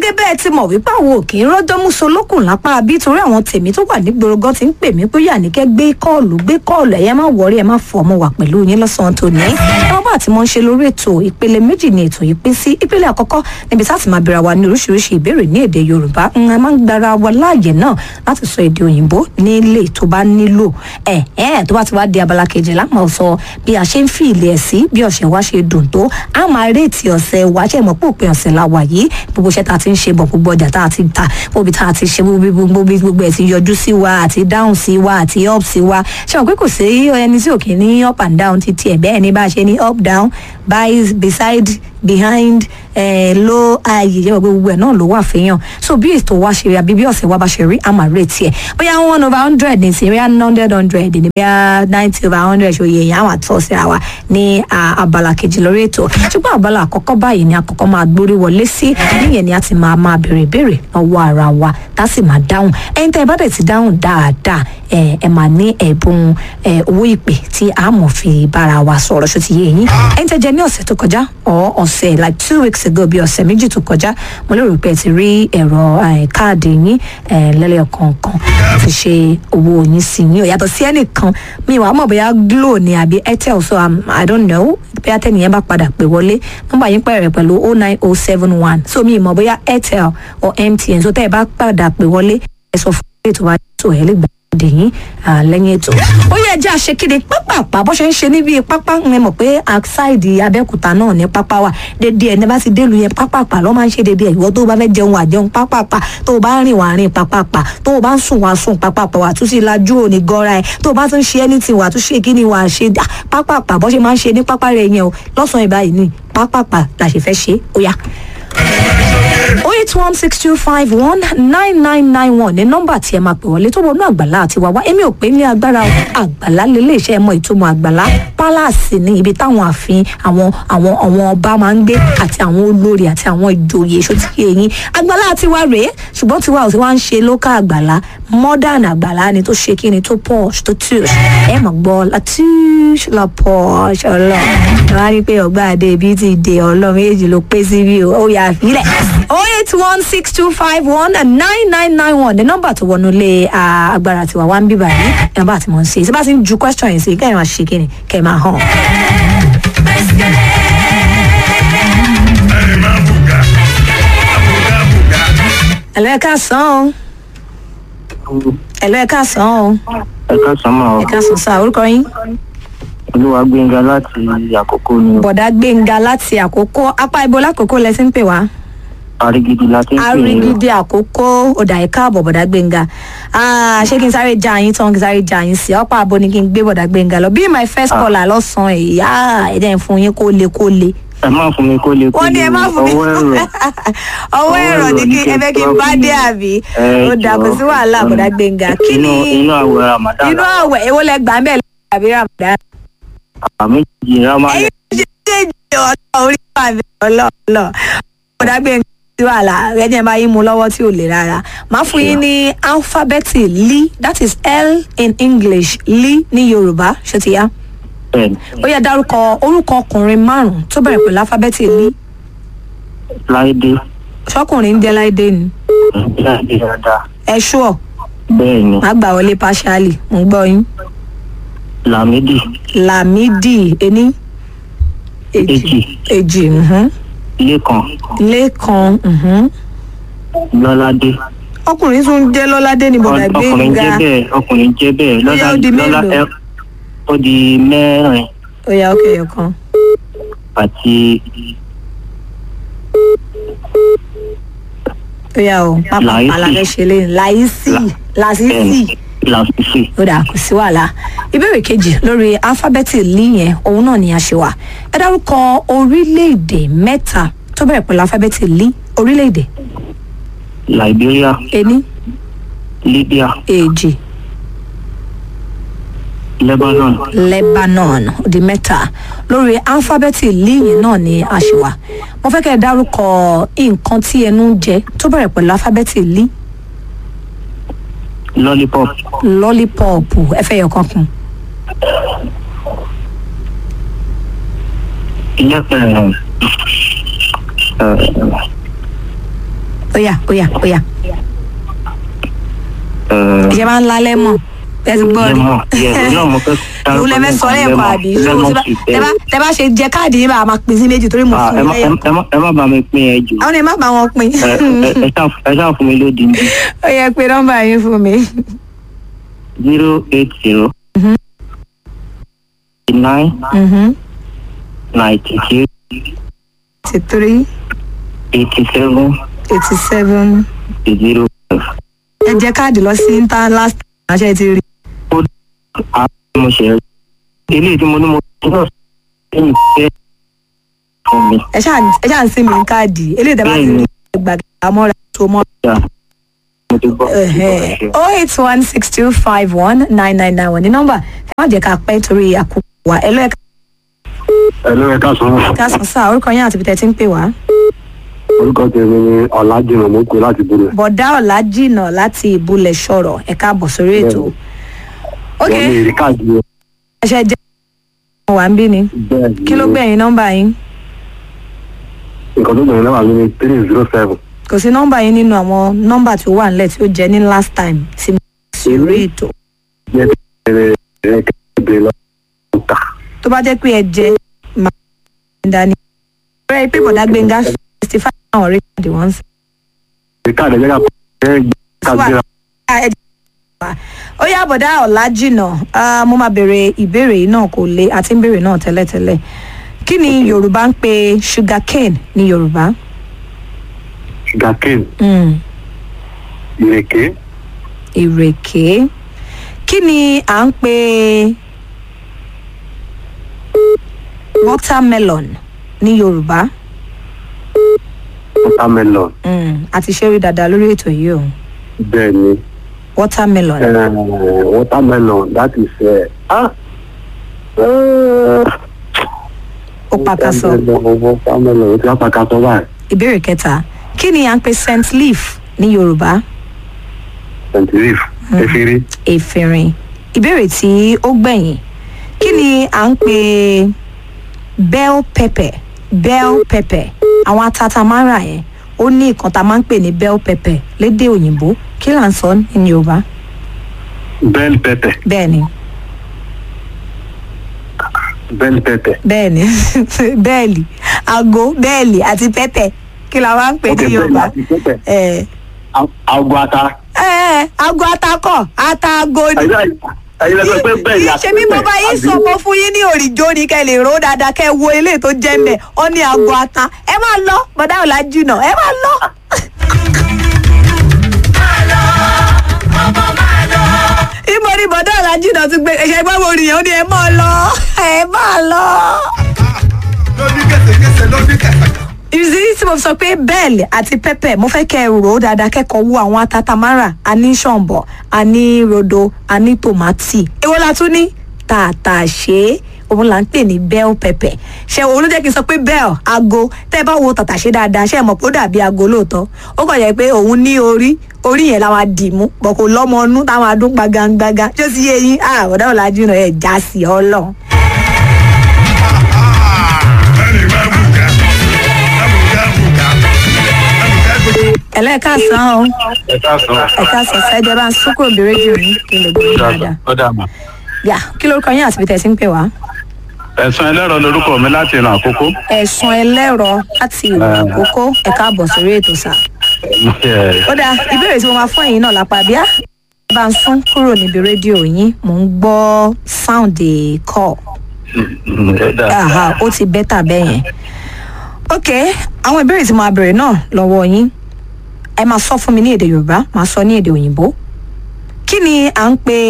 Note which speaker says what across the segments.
Speaker 1: gẹ́gẹ́ bẹ́ẹ̀ ti mọ̀ wípé àwọn òkè ń rọ́jọ́ múso lókùn lápá bí torí àwọn tèmi tó wà nígboro gan ti ń pè mí pé yàníkẹ́ gbé kọ́ọ̀lù gbé kọ́ọ̀lù ẹ̀yẹ́ má wọrí ẹ̀ má fọ ọmọ wà pẹ̀lú yín lọ́sàn-án tòní. àwọn bá ti mọ̀ ń ṣe lórí ètò ìpele méjì ni ètò yìí pín sí ìpele àkọ́kọ́ níbi tá a ti máa bẹ̀rẹ̀ wa ní oríṣiríṣi ìbéèrè ní èdè yorùbá ń a máa ń gbára wa láàyè náà láti sọ èdè òyìnbó nílé tó bá nílò ẹ̀ ẹ̀ tó bá ti wá di abala kejì láàmú sọ bí a ṣe ń fi ilé ẹ̀ sí bí ọ̀sẹ̀ wa ṣe dùn tó a máa réètì ọ̀sẹ̀ wa ṣe mọ̀ pé òpin ọ̀sẹ̀ la wà yìí gbogbo iṣẹ́ tá a ti ń ṣe bọ̀ gbogbo ọjà tá a ti ta gbogbo tá a ti ṣe gbogbo gbogbo ẹ̀ ti yọjú sí wa àti down sí wa àti up sí wa ṣe mọ̀ pé kò sí ẹni tí òkè ní up and down títí ẹ̀ bẹ́ẹ̀ ni bá a ṣe ní up down by beside behind eh, low high yẹ gbogbo ẹ náà ló wà fẹ́yàn so bí ètò wa ṣe rí àbí bí ọ̀sẹ̀ wa bá ṣe rí a máa retí ẹ̀ bóyá one over hundred ní sí bóyá hundred hundred ní bóyá ninety over hundred ṣòye èèyàn àwọn àtọ́ síra wa ní abala kejì lórí ètò ṣùgbọ́n abala àkọ́kọ́ báyìí ni àkọ́kọ́ máa gbórí wọlé sí níyẹn ni a ti máa máa béèrè ìbéèrè lọ́wọ́ ara wa tá a sì máa dáhùn ẹ̀yin tẹ́ ẹ bá dẹ̀ ti dáhùn dáadáa ẹ ẹ máa ní ẹ̀bùn owó ìpè tí a mọ̀ fi bára wa sọ̀rọ̀ ṣó ti yé yín ẹ̀yin tẹ́ jẹ ní ọ̀sẹ̀ tó kọjá ọ̀ ọ̀sẹ̀ like two weeks ago bí ọ̀sẹ̀ méjì tó kọjá mo lérò pé ẹ ti rí ẹ̀rọ káàdì yín lẹ́lẹ̀ kọ̀ọ̀kan fi ṣe owó yín sí yín ò yàtọ̀ sí ẹnìkan mi wàá mọ̀ bóyá glo ni àbí airtel so um, i don't know bí atẹ́nìyẹn bá padà pè wọlé nọ́mbà yín pẹ̀rẹ̀ pẹ̀lú oh nine oh seven one so mi mọ̀ bóyá airtel or mtn so tẹ́ ẹ bá padà pè wọlé ẹ sọ fún mi ètò wa tó ẹ lè gbà dè yín lẹ́yìn ètò. ó yẹ ẹjẹ́ àṣekéde pápápá bó ṣe ń ṣe níbi pápá ń mọ̀ pé àṣàìdì abẹ́òkúta náà ní pápá wà dédé ẹni bá ti délu yẹn pápápá lọ́ máa ń ṣe dédé ìwọ tó o bá fẹ́ jẹun wà jẹun pápápá tó o bá rìn wà rìn pápápá tó o bá ń sùn wà sùn pápápá wà tún sí lajú òní gọ́ra ẹ̀ tó o bá tún ṣe anything wà tún ṣe kí ni wà á ṣe pápápá bó ṣe máa ń ṣe ní pápá rẹ̀ yẹn o lọ́sàn-án ìbáyìí ni pápápá la ṣe fẹ́ ṣe ó yá eight one six two five one nine nine nine one ní nọ́mbà tí ẹ máa pè wọlé tó wọnú àgbàlá àti wàwá èmi ò pé ní agbára àgbàlá lélẹ̀ iṣẹ́ mọ ìtumọ̀ àgbàlá pálásì ní ibi táwọn ààfin àwọn àwọn àwọn ọba máa ń gbé àti àwọn olórí àti àwọn ìjòyè sotí eyín àgbàlá tiwa rèé ṣùgbọ́n tiwa ò tí wá ń ṣe lókà àgbàlá modern àgbàlá ni tó ṣe kí ni tó posh tó tush ẹ mọ̀ gbọ́ la tush la posh ọlọ́run ẹ wá rí i pé ọgbà àdé ibi ti dé ọlọ́run méjì ló pé síbí o ó yà á fílẹ̀ oh eight one six two five one nine nine nine one ní nọ́mbà tó wọnú lé agbára tiwa wá ń bíbà yìí nọ́mbà tí mo ń ṣe tí bá ti ń ju question yìí sí kẹ́ ẹ̀ máa ṣe kí ni kẹ́ ẹ̀ máa hàn. ẹ̀lọ́ ẹ̀ka sàn o ẹ̀lọ́ ẹ̀ka sàn o
Speaker 2: ẹ̀ka sọ́mọ̀
Speaker 1: ẹ̀ka sàn sàn orúkọ yín.
Speaker 2: olúwa gbẹ̀ngà láti àkókò ni
Speaker 1: bọ̀dá gbẹ̀ngà láti àkókò apá ibo lákòókò lẹ ti ń pè wá
Speaker 2: arigidi láti ń pè é
Speaker 1: arigidi àkókò ọ̀dà ẹ̀ka àbọ̀ bọ̀dá gbẹ̀ngà ṣé kí n sáré já yín tán kí n sáré já yín sí ọ̀pá àbọ̀ ni kí n gbé bọ̀dá gbẹ̀ngà lọ bí my first caller lọ́sàn-án ẹ̀yà ẹ̀dẹ̀ ń fún yín kó le kó le
Speaker 2: ẹ má fún mi kó lè kó
Speaker 1: wọ́n ní ẹ má fún mi
Speaker 2: ọwọ́ ẹ̀rọ
Speaker 1: ọwọ́ ẹ̀rọ ni kí ẹ fẹ́ kí n bá dé àbí
Speaker 2: Ẹ
Speaker 1: ó dà kó sí wàhálà
Speaker 2: jọ̀ọ́.
Speaker 1: bọ̀dá gbẹ̀ngà kí ni
Speaker 2: inú inú àwẹ̀ ramadan
Speaker 1: inú àwẹ̀ èwo lẹ gbà ń bẹ̀ lọ́wọ́ àbí ramadan
Speaker 2: àmì jì ramadan
Speaker 1: ẹ̀yin ṣe ṣe jẹ ọlọ́ orí wà mí ọlọ́ọ̀lọ́ bọ̀dá gbẹ̀ngà sí wàhálà ẹni ẹ bá yín mu lọ́wọ́ tí ò le rárá máa fún yín ní alifábẹ́ẹ̀tì li that is l in english li ní yorùbá ṣó ti yá
Speaker 2: bẹ́ẹ̀ni
Speaker 1: ó yẹ dárúkọ orúkọ ọkùnrin márùn tó bẹ̀rẹ̀ pẹ̀lú alifábẹ́ẹ̀tì li
Speaker 2: láìdé
Speaker 1: ṣọkùnrin ń jẹ́ láìdé ni
Speaker 2: láìdé dáadáa
Speaker 1: ẹ ṣúọ̀
Speaker 2: bẹ́ẹ̀ni
Speaker 1: má gbà wọlé partially mo ń gbọ́ yín
Speaker 2: lamidi
Speaker 1: lamidi ení
Speaker 2: Èjì.
Speaker 1: èjì mhm.
Speaker 2: lẹ́kan
Speaker 1: lẹ́kan mhm.
Speaker 2: lọ́ládé
Speaker 1: ọkùnrin tún jẹ́ lọ́ládé ní bọ̀dà
Speaker 2: ọkùnrin
Speaker 1: gbẹ̀ngà
Speaker 2: jẹ́ bẹ́ẹ̀ ọkùnrin jẹ́ bẹ́ẹ̀
Speaker 1: Ó yá, ó di
Speaker 2: lọ́lá
Speaker 1: mélòó?
Speaker 2: ẹ- ó di mẹ́rin
Speaker 1: ó yá ókè ọ̀kan
Speaker 2: àti
Speaker 1: ó yá o pápá
Speaker 2: Láìsí.
Speaker 1: aláfẹ́ ṣe lé láìsí làásìsì
Speaker 2: bẹ́ẹ̀ni làṣìṣe
Speaker 1: ó dà kò sí wàhálà ìbéèrè kejì lórí alifábẹ́ẹ̀tì lí yẹn òun náà ni a ṣe wà ẹ dárúkọ orílẹ̀-èdè mẹ́ta tó bẹ̀rẹ̀ pẹ̀lú alifábẹ́ẹ̀tì lí orílẹ̀-èdè
Speaker 2: liberia
Speaker 1: ení
Speaker 2: libya
Speaker 1: èjì
Speaker 2: lebanon
Speaker 1: lebanon ó di mẹ́ta lórí alifábẹ́ẹ̀tì lí yẹn náà ni a ṣe wà mo fẹ́ kẹ́ ẹ dárúkọ nǹkan tí ẹnu ń jẹ tó bẹ̀rẹ̀ pẹ̀lú alifábẹ́ẹ̀tì lí
Speaker 2: lollipop
Speaker 1: lọ́lípọ̀pù ẹ fẹ́ yọ kan kún
Speaker 2: ilé ẹ ẹ
Speaker 1: ó yá ó yá ó yá
Speaker 2: Eh,
Speaker 1: ìṣe máa ń lálẹ́ mọ̀ ẹ ti gbọ́ rí
Speaker 2: lemon yes náà mo fẹ́
Speaker 1: ìwú lẹ fẹ́ sọ lẹ́ẹ̀kan àbí ṣé mo ti bá- tẹ bá- tẹ bá ṣe jẹ káàdì yìí bá a máa pín sí méjì torí mo
Speaker 2: Ah,
Speaker 1: fún
Speaker 2: ẹ
Speaker 1: un
Speaker 2: má
Speaker 1: lẹ́yìn
Speaker 2: ẹ má- ẹ má bá mi pín ẹ jù
Speaker 1: àwọn ẹ má bá wọn pín
Speaker 2: Ẹ- ẹ- ẹ ṣáà- ẹ ṣáà fún mi lódì ní
Speaker 1: ó yẹ pé nọ́mbà yín fún mi
Speaker 2: zero eight zero
Speaker 1: Mhm.
Speaker 2: nine
Speaker 1: Mhm.
Speaker 2: ninety two
Speaker 1: eighty three
Speaker 2: eighty seven
Speaker 1: eighty seven
Speaker 2: zero five.
Speaker 1: ẹ jẹ káàdì lọ sí inter last ránṣẹ́ ti rí
Speaker 2: àwọn mo ṣe eléyìí tí mo ní mo ti náà sẹ́yìn fẹ́ fún mi.
Speaker 1: ẹ ṣáà ẹ ṣáà ń sin mi ní káàdì eléyìí tẹ bá ti rí gbàgbà mọ́ra tó mọ́.
Speaker 2: Yeah. mo ti gbọ́.
Speaker 1: oh eight one six two five one nine nine nine one ní nọ́mbà ẹ má jẹ́ ká pẹ́ torí àkókò wa ẹ lọ́ọ́
Speaker 3: Ẹ̀lú ẹ̀ka sọ̀rọ̀.
Speaker 1: ká sàn sáà orúkọ yín àti ibi tẹ́ ti ń pè wá.
Speaker 3: Orúkọ tèmi ni Ọ̀làjìnà mo kú láti Bùrẹ̀.
Speaker 1: bọ̀dá ọ̀la jìnnà láti ìbúlẹ̀ sọ̀rọ̀ ẹ káàbọ̀ sórí ètò. ok
Speaker 3: Wọ́n ní ìrí káàdì o.
Speaker 1: ẹṣẹ jẹ́ ọmọ wa ń bí ni
Speaker 3: Bẹ́ẹ̀ ni.
Speaker 1: kí ló gbẹ̀yìn nọ́mbà yín
Speaker 3: Nǹkan tó gbẹ̀yìn náà wà ní three zero seven.
Speaker 1: kò sí nọ́mbà yín nínú àwọn nọ́mbà tí ó wà nílẹ̀ tí ó jẹ́ ní last time tí mo sì rí ètò
Speaker 3: Jẹ́ bẹ̀rẹ̀ ẹ̀ kẹ́kẹ́ lọ. Ta.
Speaker 1: tó bá jẹ́ pé ẹ jẹ́ máa ń dání. ọ̀rẹ́ pé bọ̀dá gbẹ̀ngà sixty five náà rí káàdì wọ́n sí.
Speaker 3: Ìrí káàdì ẹ̀jẹ̀ ká ẹ̀ ká gbéra.
Speaker 1: ẹ jẹ́ wá. ó yá bọ̀dá ọ̀la jìnnà ah, mo máa béèrè ìbéèrè yìí náà kò le àti ń béèrè náà tẹ́lẹ̀tẹ́lẹ̀ kí ni yorùbá ń pe sugar cane ní yorùbá.
Speaker 3: Sugar cane.
Speaker 1: Mm.
Speaker 3: Ìrèké.
Speaker 1: ìrèké kí ni à ń pè watermelon ní yorùbá
Speaker 3: Watermelon.
Speaker 1: mm. àti ṣeré dáadáa lórí ètò yìí o
Speaker 3: Bẹ́ẹ̀ ni.
Speaker 1: watermelon
Speaker 3: Eh, Watermelon that is. eh, Ah! Eh,
Speaker 1: ó pàkàsọ
Speaker 3: Watermelon Watermelon ó ti wá pàkàsọ báyìí.
Speaker 1: ìbéèrè kẹta kí ni à ń pè scent leaf ní yorùbá
Speaker 3: St. Leaf. Efiri.
Speaker 1: efirin ìbéèrè tí ó gbẹ̀yìn kí ni à ń pè bell pepper bell pepper àwọn atatamara yẹn ó ní nǹkan tá a máa ń pè ní bell pepper lédè òyìnbó kí là ń sọ ní yorùbá
Speaker 3: Bell pepper.
Speaker 1: bẹ́ẹ̀ ni
Speaker 3: Bell pepper.
Speaker 1: bẹ́ẹ̀ ni bẹ́ẹ̀lì aago bẹ́ẹ̀lì àti pẹ́pẹ́ kí la máa ń pè ní yorùbá
Speaker 3: àti pepper.
Speaker 1: ẹ̀
Speaker 3: Àgọ́ ata.
Speaker 1: ẹ̀ aago atakọ̀ ataago ni.
Speaker 3: Ẹyin lọ sọ pé bẹ́ẹ̀ ni
Speaker 1: ṣe bí mo bá yín sọ mo fún yín ní òrìjó ni kẹ́ lè ró dáadáa kẹ́ wo eléyìí tó jẹ́ mbẹ̀ ọ ní aago ata ẹ máa lọ bọ̀dá ọ̀la jùnà ẹ máa lọ. ibo ni bọ̀dá ọ̀la jùnà tún gbé ẹ̀ṣẹ̀ gbọ́ wo nìyẹn ó ní ẹ máa lọ ẹ máa lọ.
Speaker 4: lóní kẹsẹkẹsẹ lóní kẹsẹkẹsẹ.
Speaker 1: ìrísí tí mo sọ pé bẹ́ẹ̀lì àti pẹ́pẹ́ mo fẹ́ kẹ́ ẹ rò ó dáadáa kẹ́kọ̀ọ́ wo àwọn atatamara àní ṣọ̀ǹbọ̀ àní rodo àní tòmátì èwo la tún ní tàtàṣé òun là ń pè ní bell pepper ṣe òun ló jẹ́ kí n sọ pé bell aago tẹ́ ẹ bá wo tàtàṣé dáadáa ṣe é mọ̀ pé ó dàbí aago lóòótọ́ ó kàn jẹ́ pé òun ní orí orí yẹn la máa dì mú bọ̀ kò lọ́mọ ọnú táwọn adún gbagangbaga ṣé ó sì yé yín àwọ̀dá ọ̀làjú náà ẹ̀ já sí ọlọ́run.
Speaker 4: ẹnì máa bù ká ẹnì bù ká ẹnì ká gbogbo.
Speaker 1: ẹlẹ́ẹ̀kásán o
Speaker 3: Ẹ káàsán.
Speaker 1: ẹ̀kásán sẹ́jọ́ bá ń súnkúrò bí rédíò yín kí n lè gbé yín dáadáa.
Speaker 3: Ó dà mà.
Speaker 1: yà kí lórúkọ yín àti ibi tẹ̀ sí ń pè wá.
Speaker 3: Ẹ̀sán ẹlẹ́rọ lorúkọ mi láti ìran àkókò.
Speaker 1: ẹ̀sùn ẹlẹ́rọ láti ìlú àkókò ẹ̀ka àbọ̀ sórí ètò sà. ó dáa ìbéèrè tí mo máa fún ẹ̀yin náà lápá bíá ẹ bá ń sún kúrò níbi rédíò yín mò ń gbọ́ sound call aha ó ti bẹ́tà bẹ́ẹ̀ yẹn. ok àwọn ìbéèrè tí mo máa bèrè náà lọ́wọ́ yín ẹ máa sọ fún mi ní èdè yorùbá máa sọ ní èdè òyìnbó kí ni à ń pè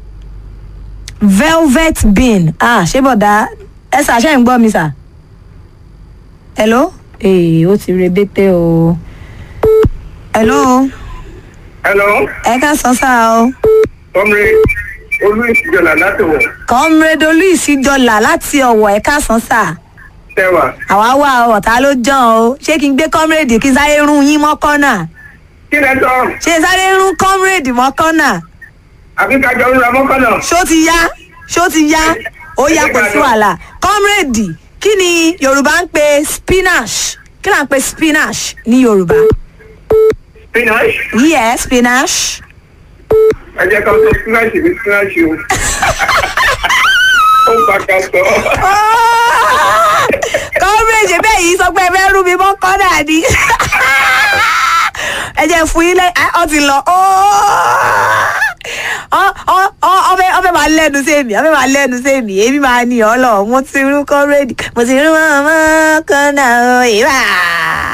Speaker 1: velvet bean ah ṣé bọ̀dá ẹ ṣàṣẹ ń gbọ́ mi sà hello ee ó ti rebete o hello
Speaker 4: hello
Speaker 1: ẹ ká sọ sáà o
Speaker 4: ọmọdé olú ìsìjọba láti wọ
Speaker 1: comrade olùsíjọlá láti ọ̀wọ̀ ẹ ká sọ sáà
Speaker 4: tẹwà
Speaker 1: àwa wà ọ̀tá ló jàn o ṣé kí n gbé comrade kí n sáré rún yín mọ́ kọ́nà
Speaker 4: kí lẹ tọ
Speaker 1: ṣé n sáré rún comrade mọ́ kọ́nà
Speaker 4: àbí kájọ ń ra mọkànlá
Speaker 1: ṣó ti yá ṣó ti yá ó yá kò sí wàhálà comrade kí ni yorùbá ń pe spinach kí là ń pe spinach ní yorùbá
Speaker 2: spinach
Speaker 1: yes spinach.
Speaker 2: ẹ jẹ́ ká sọ spinach ní spinach o ó ń pàkà sọ
Speaker 1: kọ́mírèjì bẹ́ẹ̀ yìí sọ pé ẹ fẹ́ rú mi mọ́ kọ́dà ni ẹ jẹ́ fún yín lẹ́yìn ọ ti lọ ọbẹ̀ ọbẹ̀ máa lẹ́nu sí èmi ọbẹ̀ máa lẹ́nu sí èmi èmi máa ní ọ lọ mo ti rú kọ́mírèjì mo ti rú mọ́ mọ́ kọ́nà ìwà.